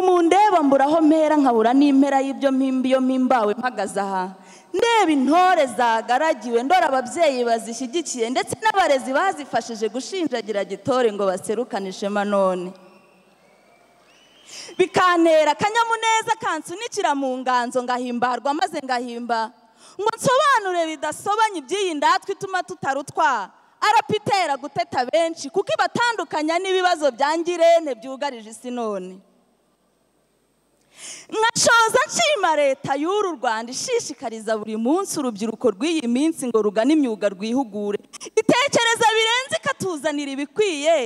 mbura aho mpera nkabura n'impera y'ibyo mpimbi iyo mpimbawe mpagaze aha ndeba intore zagaragiwe ndora ababyeyi bazishyigikiye ndetse n'abarezi bazifashije gushinjagira gitore ngo baserukane ishema none bikantera akanyamuneza kansunikira mu nganzo ngahimbarwa maze ngahimba ngo nsobanure bidasobanye iby'iyi ndatwa ituma tutarutwa arapitera guteta benshi kuko ibatandukanya n'ibibazo bya ngirente byugarije isi none nkashoza nshima leta y'uru rwanda ishishikariza buri munsi urubyiruko rw'iyi minsi ngo rugane imyuga rwihugure itekereza birenze ikatuzanira ibikwiye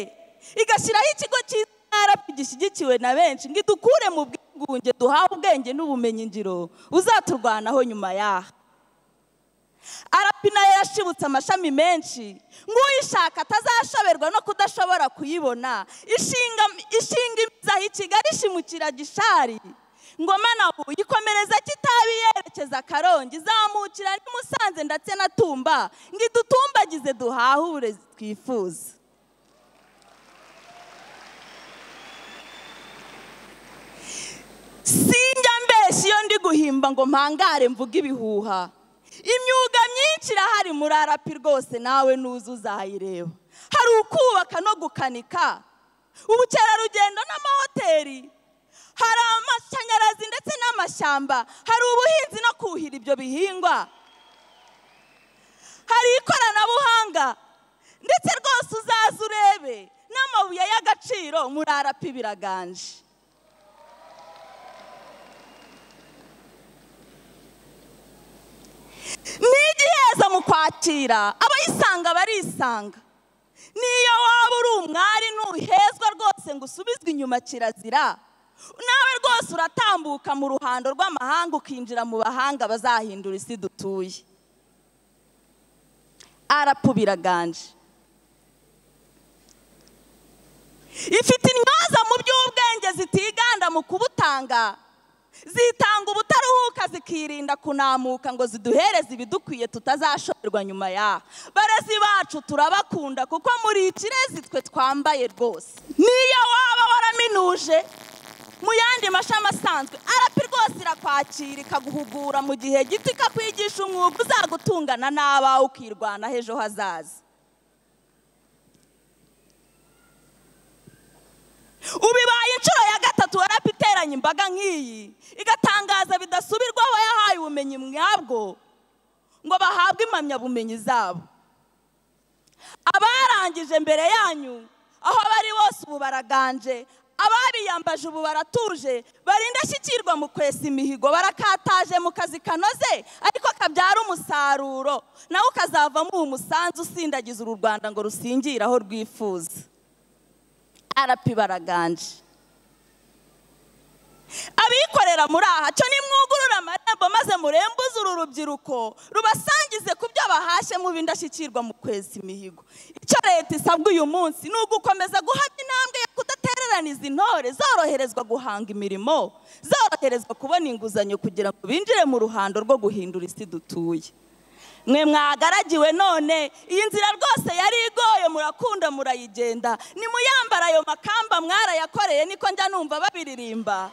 igashyiraho ikigo cy'intara gishyigikiwe na benshi ngo idukure mu bwigunge duhawe ubwenge n'ubumenyi ngiro uzaturwanaho nyuma yaha arapina yashibutse amashami menshi nk'uyishaka atazashoberwa no kudashobora kuyibona ishinga imizi aho ikigali ishimukira gishari ngoma na ubu ikomereza kitabi yerekeza akarongi zamukira ni musanze ndetse na tumba ngo idutumbagize duhahe uburezi twifuza sinjya mbeshyi iyo ndi guhimba ngo mpangare mvuge ibihuha imyuga myinshi irahari muri arapi rwose nawe nuza uzayireba hari ukubaka no gukanika ubukerarugendo n'amahoteli hari amashanyarazi ndetse n'amashyamba hari ubuhinzi no kuhira ibyo bihingwa hari ikoranabuhanga ndetse rwose uzaze urebe n'amabuye y'agaciro muri arapi biraganje ni igiheza mu kwakira abayisanga barisanga niyo waba uri umwari ntuhezwa rwose ngo usubizwe inyuma kirazira nawe rwose uratambuka mu ruhando rw'amahanga ukinjira mu bahanga bazahindura isi dutuye arapu biraganje ifite intyoza mu by'ubwenge zitiganda mu kubutanga zitanga ubutaruhuka zikirinda kunamuka ngo ziduhereze ibidukwiye tutazashoberwa nyuma yaho barezi bacu turabakunda kuko muri ikirezi twe twambaye rwose niyo waba waraminuje mu yandi mashami asanzwe arapi rwose irakwakira ikaguhugura mu gihe gito ikakwigisha umwuga uzagutungana n'abawe ukirwanaho ejo hazaza ubibaye inshuro ya gatatu warapi iteranye imbaga nk'iyi igatangaza bidasubirwaho yahaye ubumenyi mwabwo ngo bahabwe impamyabumenyi zabo abarangije mbere yanyu aho bari bose ubu baraganje ababiyambaje ubu baratuje barindashyikirwa mu kwesa imihigo barakataje mu kazi kanoze ariko kabyara umusaruro nawe ukazavamo uwo musanzu usindagiza uru rwanda ngo rusingire aho rwifuza arapi baraganje abikorera muri aha cyo nimwugurure amarembo maze murembuze uru rubyiruko rubasangize ku byo bahashye mu bindashyikirwa mu kwezi imihigo icyo leta isabwa uyu munsi ni ugukomeza guhabwa intambwe yo kudatereraniza intore zoroherezwa guhanga imirimo zoroherezwa kubona inguzanyo kugira ngo binjire mu ruhando rwo guhindura isi dutuye mwe mwagaragiwe none iyi nzira rwose yari igoye murakunda murayigenda nimuyambara ayo makamba mwarayakoreye niko njya numva babiririmba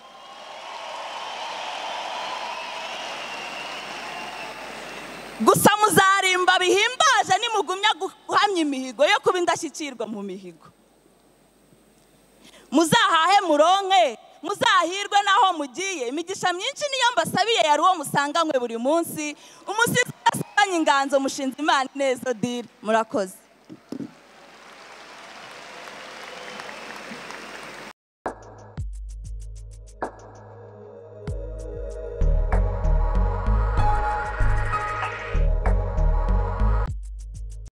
gusa muzarimba bihimbaje nimugumya guhamya imihigo yo kuba indashyikirwa mu mihigo muzahahe muronke muzahirwe n'aho mugiye imigisha myinshi niyo mbasabiye yari uwo musanganywe buri munsi umusizi udasiganye inganzo mushinze imana ineza diri murakoze